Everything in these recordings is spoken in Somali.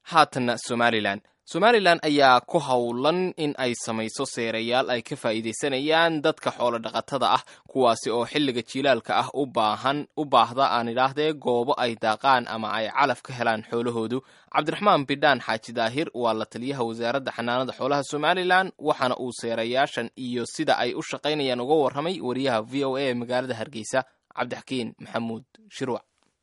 haatana somalilan somalilan ayaa ku howlan in ay samayso seerayaal ay ka faa'iidaysanayaan dadka xoolo dhaqatada ah kuwaasi oo xilliga jiilaalka ah u baahan u baahda aan idhaahdee goobo ay daaqaan ama ay calaf ka helaan xoolahoodu cabdiraxmaan bidhaan xaaji daahir waa la taliyaha wasaaradda xanaanada xoolaha somalilan waxaana uu seerayaashan iyo sida ay u shaqaynayaan uga warramay wariyaha v o a ee magaalada hargeysa cabdixakiin maxamuud shirwac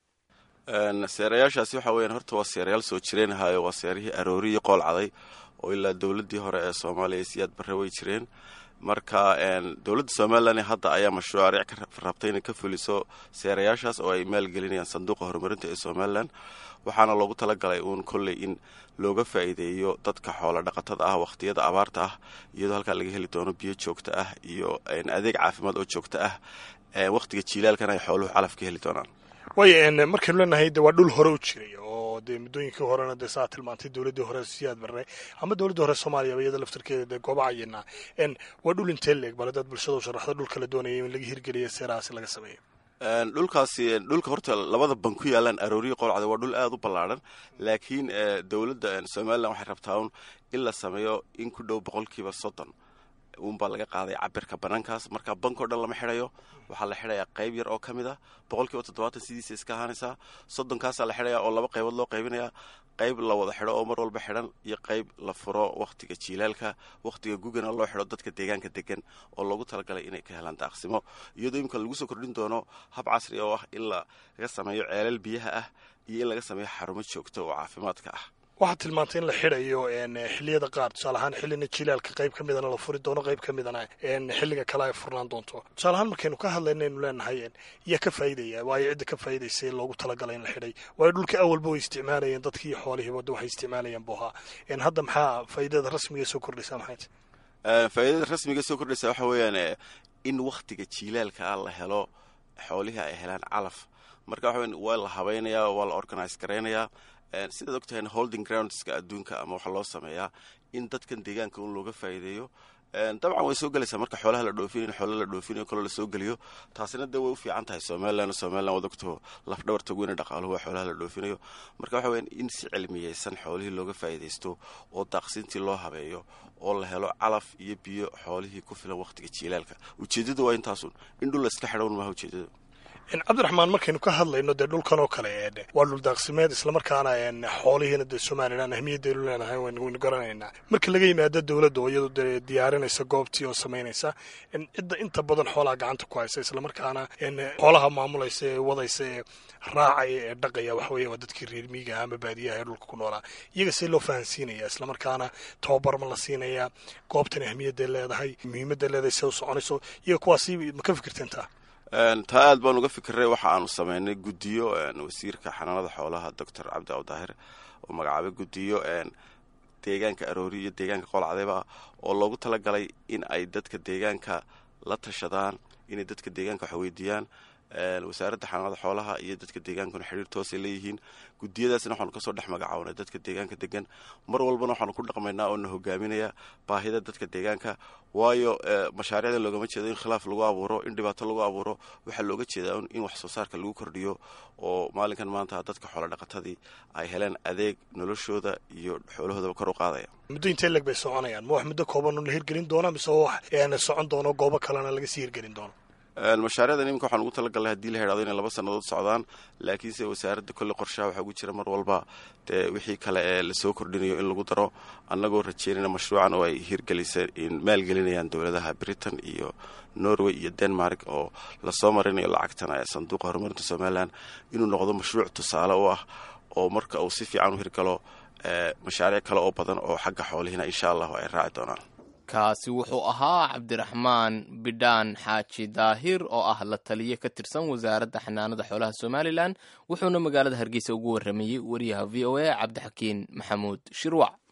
seerayaashaasi waxa weeyaan horta waa seerayaal soo jireenahayo waa seerihii arooriyii qool caday oo ilaa dowladdii hore ee soomaaliya siyaad barre way jireen marka dowladda somalilan hadda ayaa mashruuc ka rabtay inay ka fuliso seerayaashaas oo ay maalgelinayaan sanduuqa horumarinta ee somalilan waxaana loogu talagalay uun kolley in looga faa'iideeyo dadka xoola dhaqatada ah wakhtiyada abaarta ah iyadoo halkaa laga heli doono biyo joogto ah iyo adeeg caafimaad oo joogto ah wakhtiga jiilaalkana ay xooluhu calaf ka heli doonaan way markaynu leenahay de waa dhul hore u jiray oo dee muddooyinkii horena dee saa tilmaantay dowladdii hore siyaad barre ama dowladdii hore soomaaliyaba iyada laftarkeeda dee gooba cayina waa dhul intee leeg bal dad bulshada u sharaxda dhulka la doonaya in laga hirgeliya seerahaasi laga sameeyo dhulkaasi dhulka horta labada ban ku yaalaan arooriyi qolcada waa dhul aada u ballaadhan laakiin dowladda somalilan waxay rabtaa un in la sameeyo in ku dhow boqolkiiba soddon uunbaa laga qaaday cabirka banaankaas marka bankao dhan lama xidhayo waxaa la xidhayaa qayb yar oo ka mid a boqolkiiba toddobaatan sidiisa iska ahaanaysaa soddonkaasaa la xidhayaa oo laba qaybood loo qaybinayaa qayb la wada xidho oo mar walba xidhan iyo qayb la furo wakhtiga jiilaalka wakhtiga gugana loo xidho dadka deegaanka degan oo loogu talagalay inay ka helaan daaqsimo iyadoo imika lagu soo kordhin doono hab casri oo ah in laga sameeyo ceelal biyaha ah iyo in laga sameeyo xarumo joogto oo caafimaadka ah waxaad tilmaantay in la xidhayo xilliyada qaar tusaale ahaan xillina jilaalka qayb ka midana la furi doono qayb ka midana xilliga kale ay furnaan doonto tusaale ahaan markaynu ka hadlayna aynu leenahay yaa ka faa'iidaya waayo cidda ka faa'iidaysay loogu talagalay in la xidhay waayo dhulka awalba way isticmaalayeen dadkii iyo xoolihiiba wadda waxay isticmaalayeen buu ahaa hadda maxaa faa'iidada rasmiga soo kordhaysaa maxay faa'iidada rasmiga soo kordhaysa waxa weeyaan in wakhtiga jiilaalka ah la helo xoolihii ay helaan calaf marka waxa weyan waa la habaynayaa waa la organise garaynayaa sidaad og tahayna holding groundska adduunka ama waxaa loo sameeyaa in dadkan deegaanka un looga faa'iideeyo dabcan way soo gelaysaa marka xoolaha la dhoofinayo in xoolaha la dhoofinayo kaloo lasoo geliyo taasina dee way u fiican tahay somalilan somalilan waad ogtaho lafdhabarta weyna dhaqaaluhu waa xoolaha la dhoofinayo marka waxa weyan in si cilmiyeysan xoolihii looga faa'iidaysto oo daaqsintii loo habeeyo oo la helo calaf iyo biyo xoolihii ku filan wakhtiga jiilaalka ujeeddadu waa intaasun in dhul la iska xidhown maaha ujeeddadu cabdiraxmaan markaynu ka hadlayno dee dhulkan oo kale waa dhul daaqsimeed islamarkaana xoolihiina dee somalilan ahmiyadaynu leenahay waynu garanaynaa marka laga yimaado dowladda oo iyadu dee diyaarinaysa goobtii oo samaynaysa cidda inta badan xoolaha gacanta ku haysa islamarkaana xoolaha maamulaysa ee wadaysa ee raacaya ee dhaqaya waxaweye waa dadkii reer miigaha ama baadiyaha ee dhulka ku noolaa iyaga see loo fahansiinaya islamarkaana tababar ma la siinaya goobtan ahmiyadday leedahay muhiimadday leedahay see u soconayso iyaga kuwaasi ma ka fikirteen taa taa aad baan uga fikiray waxa aanu sameynay guddiyo wasiirka xanaanada xoolaha doctor cabdi awdaahir oo magacaabay guddiyo deegaanka aroori iyo deegaanka qolcadayba oo loogu talagalay in ay dadka deegaanka la tashadaan inay dadka deegaanka wax weydiiyaan wasaaradda xanaanada xoolaha iyo dadka deegaankuna xidhiir toosay leeyihiin gudiyadaasna waxaanu kasoo dhex magacawnay dadka deegaanka degan mar walbana waxaanu ku dhaqmaynaa oo na hogaaminaya baahida dadka deegaanka waayo mashaariicda loogama jeedo in khilaaf lagu abuuro in dhibaato lagu abuuro waxaa looga jeedaa in wax soo saarka lagu kordhiyo oo maalinkan maanta dadka xoolo dhaqatadii ay heleen adeeg noloshooda iyo xoolahoodaba kor u qaadaya muddo intee leg bay soconayaan ma wax muddo kooban la hirgelin doona mise wax socon doono goobo kalena laga sii hirgelin doono mashaariicdan iminka waxaan ugu talagalnay hadii la hidhahdo inay laba sannadood socdaan laakiinse wasaaradda kolley qorshaha waxaa ugu jira mar walba dee wixii kale ee lasoo kordhinayo in lagu daro annagoo rajeynayna mashruucan oo ay hirgeliseen maalgelinayaan dowladaha britain iyo norway iyo denmark oo lasoo marinayo lacagtana ee sanduuqa horumarinta somalilan inuu noqdo mashruuc tusaale u ah oo marka uu si fiican u hirgalo mashaariic kale oo badan oo xagga xoolihina insha allahu ay raaci doonaan kaasi wuxuu ahaa cabdiraxmaan bidhaan xaaji daahir oo ah la taliye ka tirsan wasaaradda xanaanada xoolaha somalilan wuxuuna magaalada hargeysa ugu warramayey wariyaha v o a cabdixakiin maxamuud shirwac